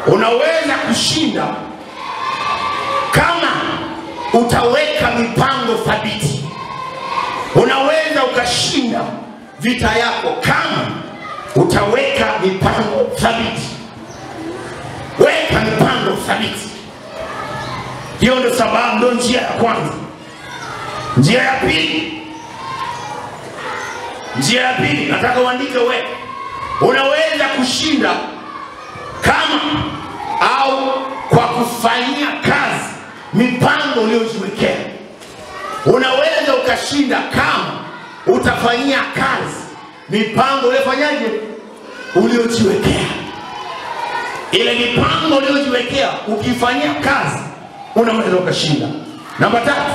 unaweza kushinda kama utaweka mipango thabiti. Unaweza ukashinda vita yako kama utaweka mipango thabiti. Weka mipango thabiti. Hiyo ndo sababu, ndo njia ya kwanza. Njia ya pili, njia ya pili, nataka uandike wewe, unaweza kushinda kama au kwa kufanyia kazi mipango uliyojiwekea. Unaweza ukashinda kama utafanyia kazi mipango uliyofanyaje, uliojiwekea. Ile mipango uliyojiwekea ukifanyia kazi, unaweza ukashinda. Namba tatu,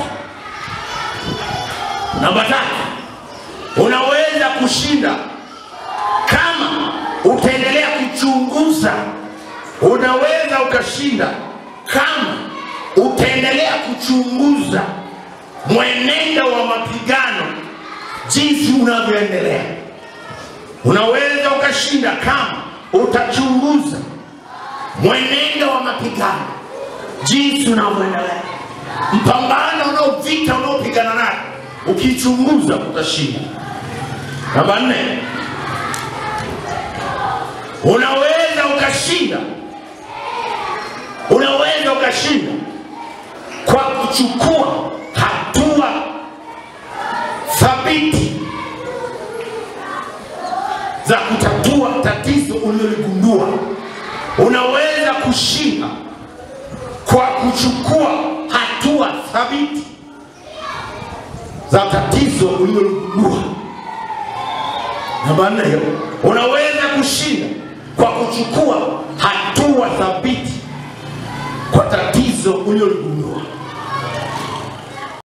namba tatu, unaweza kushinda kama utaendelea kuchunguza. Unaweza ukashinda kama utaendelea kuchunguza mwenendo wa mapigano jinsi unavyoendelea. Unaweza ukashinda kama utachunguza mwenendo wa mapigano jinsi unavyoendelea. Mpambano unao vita unaopigana nayo, ukichunguza utashinda. Namba nne, unaweza ukashinda, unaweza ukashinda kwa kuchukua hatua thabiti za kutatua tatizo uliloligundua. Unaweza kushinda kwa kuchukua hatua thabiti za tatizo uliloligundua. Namba nne hiyo, unaweza kushinda kwa kuchukua hatua thabiti kwa tatizo uliloligundua.